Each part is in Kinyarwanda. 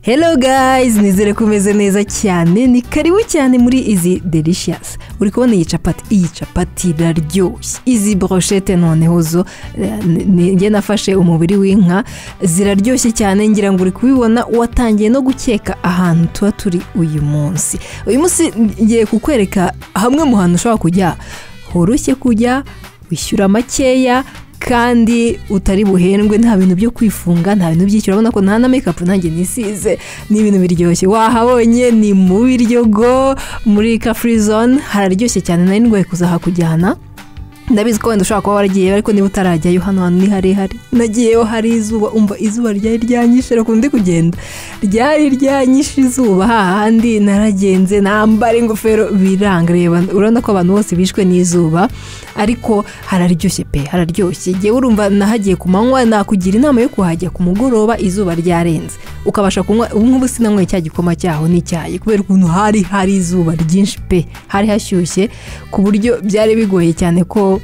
hello guys nizere ko umeze neza cyane ni karibu cyane muri izi delicious uri kubona iyi capati iyi capati iraryoshye izi broshete noneho zo eh, ni- njye nafashe umubiri w'inka ziraryoshye cyane ngira ngo uri kubibona watangiye no gukeka ahantu tuba turi uyu munsi uyu munsi ngiye kukwereka hamwe mu hantu ushobora kujya horoshye kujya wishyura makeya kandi utari buhendwe nta bintu byo kwifunga nta bintu by'icyo urabona ko nta na mekapu nanjye nisize ni ibintu biryoshye wahabonye ni mu biryogo muri kafuri zone hararyoshye cyane nari ndwaye kuzahakujyana ndabizi ko wenda ushobora kuba waragiyeyo ariko niba utarajyayo hano hantu ni harehare nagiyeyo hari izuba umva izuba ryari ryanyishe rukundi kugenda ryari ryanyishe izuba hahandi naragenze nambara ingofero biranga reba urabona ko abantu bose bishwe n'izuba ariko hararyoshye pe hararyoshye igihe urumva nahagiye ku manywa nakugira inama yo kuhajya ku mugoroba izuba ryarenze ukabasha kunywa ubu ngubu sinanyweye cya gikoma cyaho n'icyayi kubera ukuntu hari hari izuba ryinshi pe hari hashyushye ku buryo byari bigoye cyane ko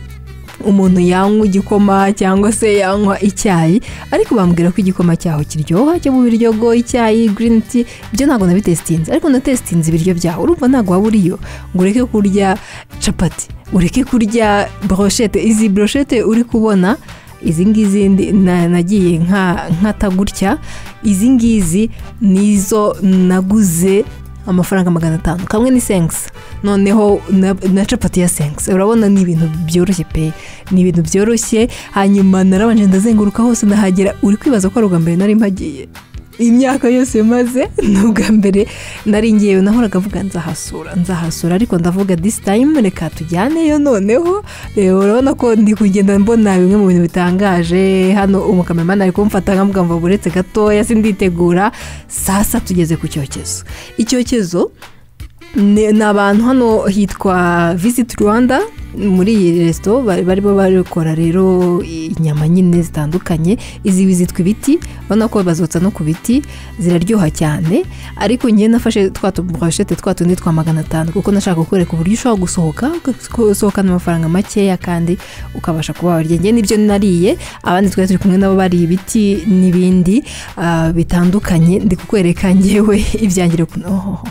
umuntu yanywa igikoma cyangwa se yanywa icyayi ariko bambwira ko igikoma cyaho kiryoha cyo mu biryo go icyayi green tea byo ntabwo nabitesitinze ariko natesitinze ibiryo byaho urumva ntabwo waba uriyo ngo ureke kurya capati ureke kurya broshete izi broshete uri kubona izi ngizi ndi- na- nagiye nka- nkata gutya izi ngizi nizo naguze amafaranga magana atanu kamwe ni senkisi noneho na, na capati ya senkisi urabona ni ibintu byoroshye pe ni ibintu byoroshye hanyuma narabanje ndazenguruka hose nahagera uri kwibaza ko ari ubwa mbere nari mpagiye imyaka yose maze ni ubwa mbere nari ngewe nahoraga avuga nzahasura nzahasura ariko ndavuga this time reka tujyaneyo noneho Eh, urabona ko ndi kugenda mbona bimwe mu bintu bitangaje hano umukameramani ari kumfata nkamuga ngo buretse gatoya sinditegura sasa tugeze ku cyokezo icyokezo ni ni abantu hano hitwa visit rwanda muri iyi resito bari barimo bakora rero inyama nyine zitandukanye izi zitwa ibiti urabona ko bazotsa no ku biti ziraryoha cyane ariko ngewe nafashe twa tubroshete twa tundi twa magana atanu kuko nashaka kukwereka uburyo ushobora gusohoka ugasohokana amafaranga makeya kandi ukabasha kuba warya ngewe nibyo nariye abandi twari turi kumwe nabo bariye ibiti n'ibindi ah, bitandukanye ndi kukwereka ngewe ibyangira ukuntu ohoho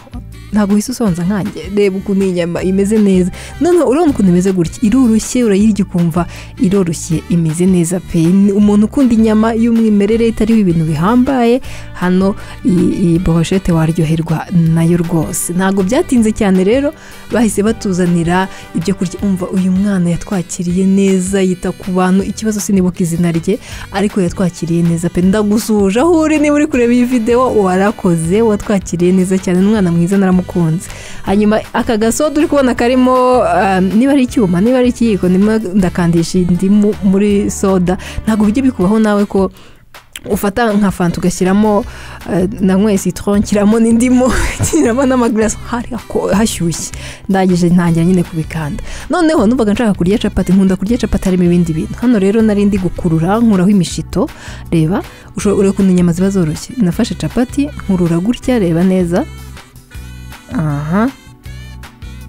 ntabwo uhise usonza nkanjye reba ukuntu iyi nyama imeze neza noneho urabona ukuntu imeze gutya iroroshye urayirya ukumva iroroshye imeze neza pe Ni umuntu ukunda inyama y'umwimerere itariho ibintu bihambaye hano iyi iyi brochette waryoherwa nayo rwose ntabwo byatinze cyane rero bahise batuzanira ibyo kurya umva uyu mwana yatwakiriye neza yita ku bantu ikibazo sinibuka izina rye ariko yatwakiriye neza pe ndagusuhuje aho uri niba uri kureba iyi videwo warakoze watwakiriye neza cyane ni umwana mwiza naramukunze hanyuma aka gasodo uri kubona karimo um, niba ari icyuma niba ari ikiyiko ndimo ndakandisha indimu muri soda ntabwo bijya bikubaho nawe ko ufata nka fanta ugashyiramo eh, nanyweye citron nshyiramo n'indimu nshyiramo n'amagarasi hari hako- hashyushye ndangije ntangira nyine kubikanda noneho numvaga nshaka kurya capati nkunda kurya capati harimo ibindi bintu hano rero nari ndi gukurura nkuraho imishito reba usho- ureba ukuntu inyama ziba zoroshye nafashe capati nkurura gutya reba neza aha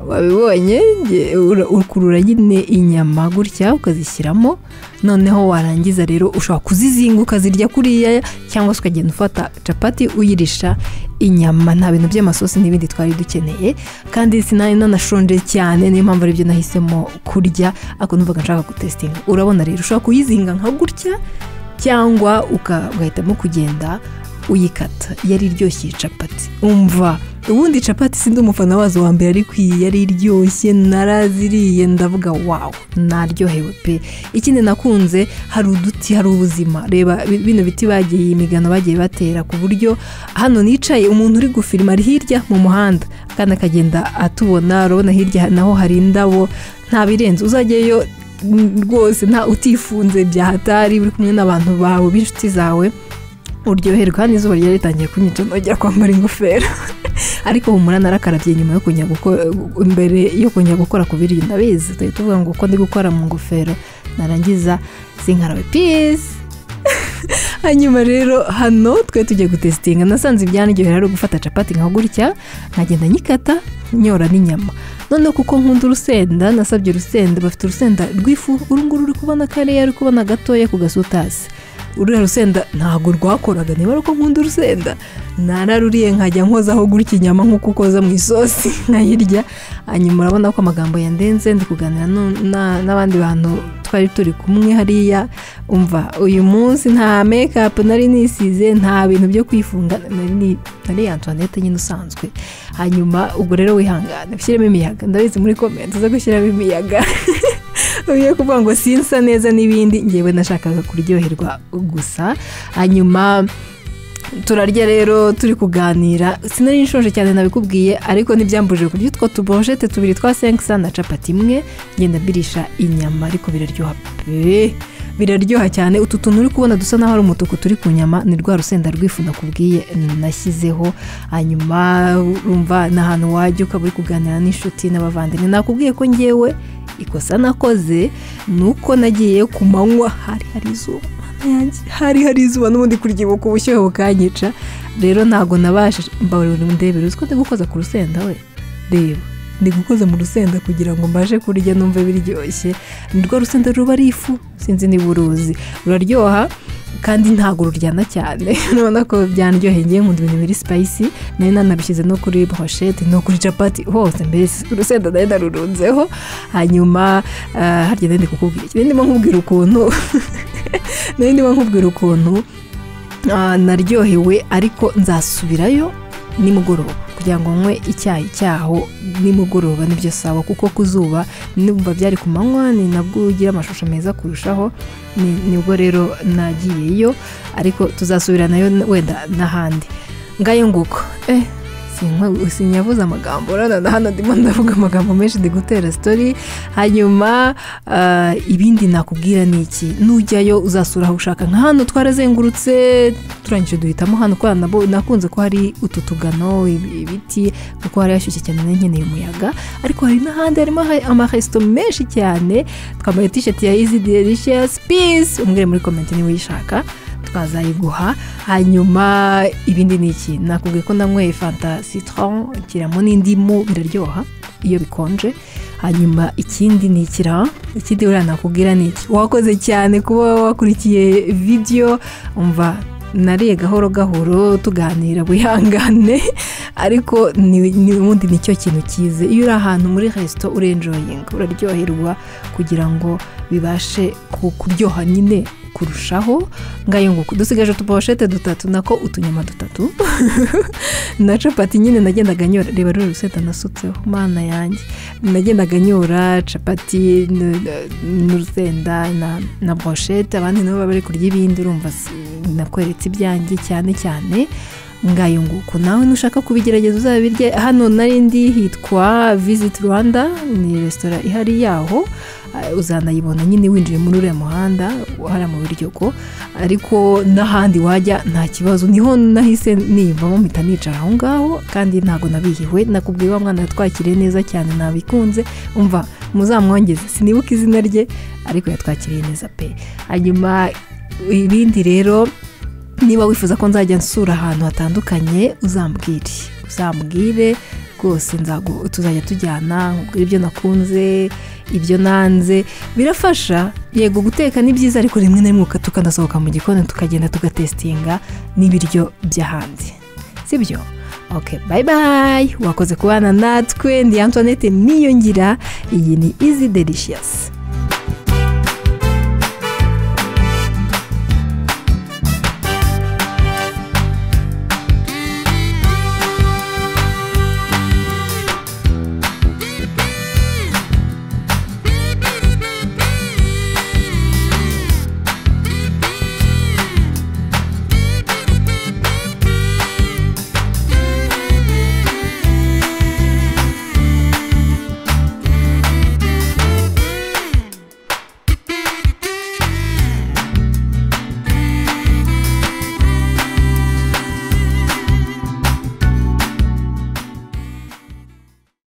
wabibonye nge- ura- ukurura nyine inyama gutya ukazishyiramo noneho warangiza rero ushobora kuzizinga ukazirya kuriya cyangwa se ukagenda ufata capati uyirisha inyama nta bintu by'amasosi n'ibindi twari dukeneye kandi sinari nanashonje cyane niyo mpamvu aribyo nahisemo kurya ariko numvaga nshaka gutesitinga urabona rero ushobora kuyizinga nka gutya cyangwa uka- ugahitamo kugenda uyikata yari iryoshye iyi capati umva ubundi capati sindi umufana wazo wa mbere ariko iyi yari iryoshye naraziriye ndavuga wawu naryohewe pe ikindi nakunze hari uduti hari ubuzima reba bi- bino biti bagiye iyi migano bagiye batera ku buryo hano nicaye umuntu uri gufirima ari hirya mu muhanda kandi akagenda atubona urabona hirya naho hari indabo nta birenze uzajyayo mm, rwose nta utifunze byahatari uri kumwe n'abantu bawe b'inshuti zawe uryoherwa hano izuba ryari ritangiye kunyica nongera kwambara ingofero ariko humura narakarabye nyuma yo kujya gukora mbere yo kujya gukora ku biryo ndabizi tujya tuvuga ngo uko ndi gukora mu ngofero narangiza sinkarabe peace hanyuma rero hano twe tugiye gutesitinga nasanze ibyaniryohera ari ugufata capati nka gutya nkagenda nyikata nyora n'inyama noneho kuko nkunda urusenda nasabye urusenda bafite urusenda rw'ifu uru nguru uri kubona kariya uri kubona gatoya ku gasutasi uriya rusenda ntabwo rwakoraga niba ari uko nkunda urusenda nararuriye nkajya nkozaho gutya inyama nk'uko ukoza mu isosi nkayirya hanyuma urabona ko amagambo yandenze ndi kuganira n'abandi bantu twari turi kumwe hariya umva uyu munsi nta mekapu nari nisize nta bintu byo kwifunga nari antoinette nyine usanzwe hanyuma ubwo rero wihangane ushyiremo imiyaga ndabizi muri komenti zo gushyiramo imiyaga ugiye kuvuga ngo sinsa neza n'ibindi ngewe nashakaga kuryoherwa gusa hanyuma turarya rero turi kuganira sinari nshonje cyane nabikubwiye ariko ntibyambujije kurya utwo tuboshete tubiri twa senkisa na capati imwe ngenda mbirisha inyama ariko biraryoha pe biraryoha cyane utu tuntu uri kubona dusa n'aho ari umutuku turi ku nyama ni rwa rusenda rw'ifu nakubwiye nashyizeho hanyuma urumva ni ahantu wajya ukaba uri kuganira n'inshuti n'abavandimwe nakubwiye ko ngewe ikosa nakoze ni uko nagiye ku manywa hari hari izuba hari hari izuba n'ubundi kuryibuka ubushyuhe bukanyica rero ntabwo nabashije ndebera uzi ko ndi gukoza ku rusenda we reba ndi gukoza mu rusenda kugira ngo mbashe kurya numve biryoshye ni rwo rusenda ruba ari ifu sinzi niba uruzi ruraryoha kandi ntabwo ruryana cyane urabona ko byanaryoheye ngewe nkunda ibintu biri sipayisi nari nanabishyize no kuri broshete no kuri capati hose mbese urusenda nari narurunzeho hanyuma harya nari kukubwira ikindi ndimo nkubwira ukuntu nari ndimo nkubwira ukuntu naryohewe ariko nzasubirayo nimugoroba kugira ngo nywe icyayi cyaho nimugoroba nibyo sawa kuko ku zuba numva byari ku manywa ni nabwo ugira amashusho meza kurushaho nibwo rero nagiyeyo ariko tuzasubiranayo wenda n'ahandi ngayo nguko eh sinyabuze amagambo urabona hano ndimo ndavuga amagambo menshi ndi gutera sitori hanyuma ibindi nakubwira ni iki nujyayo uzasura aho ushaka nka hano twarazengurutse turangije duhitamo hano kwa nakunze ko hari utu tugano ibiti kuko hari hashyushye cyane nkeneye umuyaga ariko hari n'ahandi harimo amaresito menshi cyane twambaye tisheti ya izi delicious peace umwere muri komenti niba uyishaka twazayiguha hanyuma ibindi ni iki nakubwiye ko nanyweye fanta citron kiramo n'indimu biraryoha iyo bikonje hanyuma ikindi ni ikira ikindi uriya nakubwira ni iki wakoze cyane kuba wakurikiye videyo umva nariye gahoro gahoro tuganira buyangane ariko n'ubundi nicyo kintu cyize iyo uri ahantu muri resito urenjoyinga uraryoherwa kugira ngo bibashe kuryoha nyine kurushaho ngayo nguko dusigaje utuboshete dutatu nako utunyama dutatu na capati nyine nagendaga nyora reba rero urusenda nasutseho mana yanjye nagendaga nyora capati n'urusenda na broshete abandi nabo baba bari kurya ibindi urumva nakweretse ibyanjye cyane cyane ngayo nguko nawe nushaka kubigerageza uzabirye hano narindi hitwa visit rwanda ni resitora ihari yaho uzanayibona nyine winjiye muri uriya muhanda hariya mu biryogo ariko n'ahandi wajya nta kibazo niho nahise niyumvamo mpita nicara aho ngaho kandi ntabwo nabihiwe nakubwiye wa mwana yatwakiriye neza cyane nabikunze umva muzamwongeze sinibuke izina rye ariko yatwakiriye neza pe hanyuma ibindi rero niba wifuza ko nzajya nsura ahantu hatandukanye uzambwire uzambwire rwose tuzajya tujyana ibyo nakunze ibyo nanze birafasha yego guteka ni byiza ariko rimwe na rimwe tukanasohoka mu gikoni tukagenda tugatesitinga n'ibiryo by'ahandi si byo oke bayi bayi wakoze kubana natwe ndi antoinette niyongira iyi ni izi delishiyasi